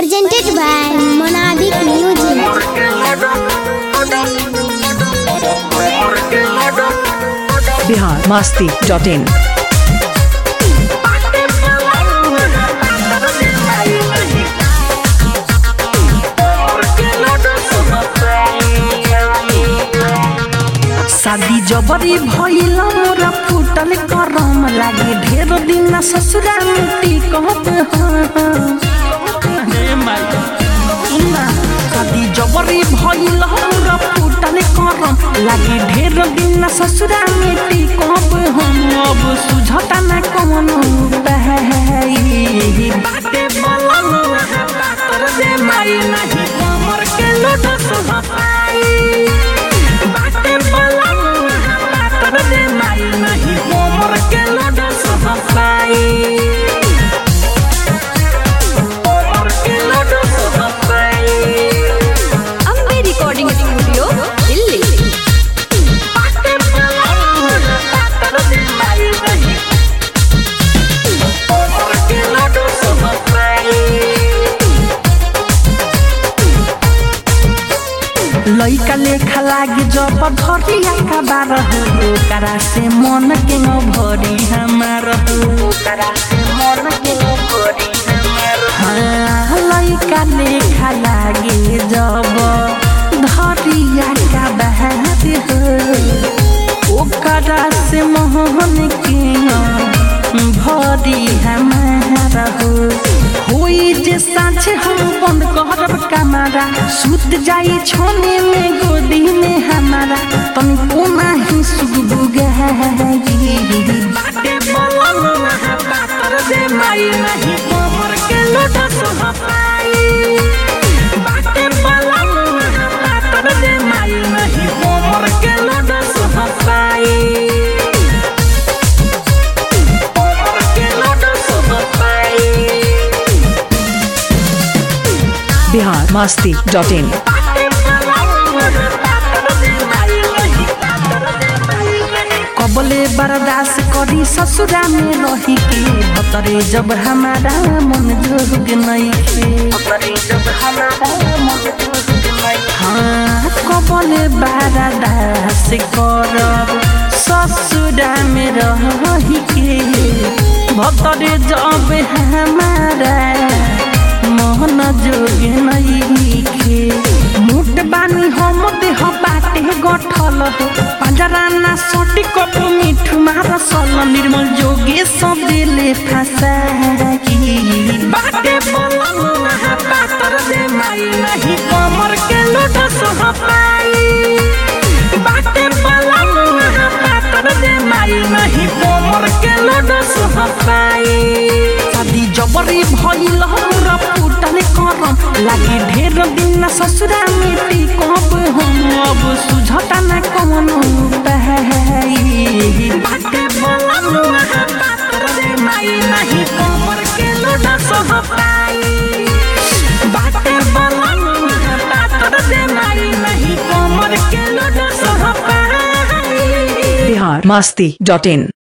Presented by Monabic Music. Bihar Masti dot in शादी जबरी भइल मोरा फूटल करम लागे ढेर दिन ससुरा मिट्टी कहत शादी जबरी भइल मोरा फूटल करम लागे ढेर दिन ससुरा मिट्टी कहब हम अब सुझता न कौन बाटे बलम पातर दे माई नहीं कमर के लोटस हपाई बाटे बलम पातर दे माई नहीं कमर के लोटस हपाई कमर के लोटस हपाई ಅಂಬೆ ರೆಕಾರ್ಡಿಂಗ್ ಸ್ಟುಡಿಯೋ ಇಲ್ಲಿ बाटे बलम पातर दे माई नहीं कमर के लोटस हपाई लैका लेखा लागे जब धरिया का बार हो करा से मन के न भरी हमार हो करा से मन के न भरी हमार हाँ लैका लेखा लागे जब धरिया का बार हो ओकरा से मोहन के न भरी हमार हो होई जे साँझे हम बंद करब कमरा सुत जाई छोने में गोदी में हमारा तनी कोना ही सुगबु गई बाटे बलम पातर दे माई नहीं कमर के लोटा सोहपाई बाटे बलम पातर दे माई नहीं कमर के लोटा सोहपाई कमर के लोटा सोहपाई बिहार मास्ती डॉट इन कबले बर्दाश्त करी ससुरा में रही के भतरे जब हमारा मन जोग नहीं खे जब हमारा मन जोग नहीं हाँ कबले बर्दाश्त करब ससुरा में रही के भतरे जब हमारा मोहन जोग नहीं खे मुट बानी हम देह बाटे गठल हो पंजरा ना सोटी कप मिठू मार सल निर्मल जोगे सब दिले फसाई बाटे बोलम ना पातर दे माई नहीं कमर के लोटा सोहपाई बाटे बोलम ना पातर दे माई नहीं कमर के लोटा सोहपाई शादी जबरी भइल हमरा फूटल करम लागे ढेर दिन ससुरा मिट्टी कब हम अब सुझता न कौन बाटे बोलम पातर दे माई नहीं कमर के लोटा सोहपाई बाटे बोलम पातर दे माई नहीं कमर के लोटा सोहपाई बिहार मास्ती डॉट इन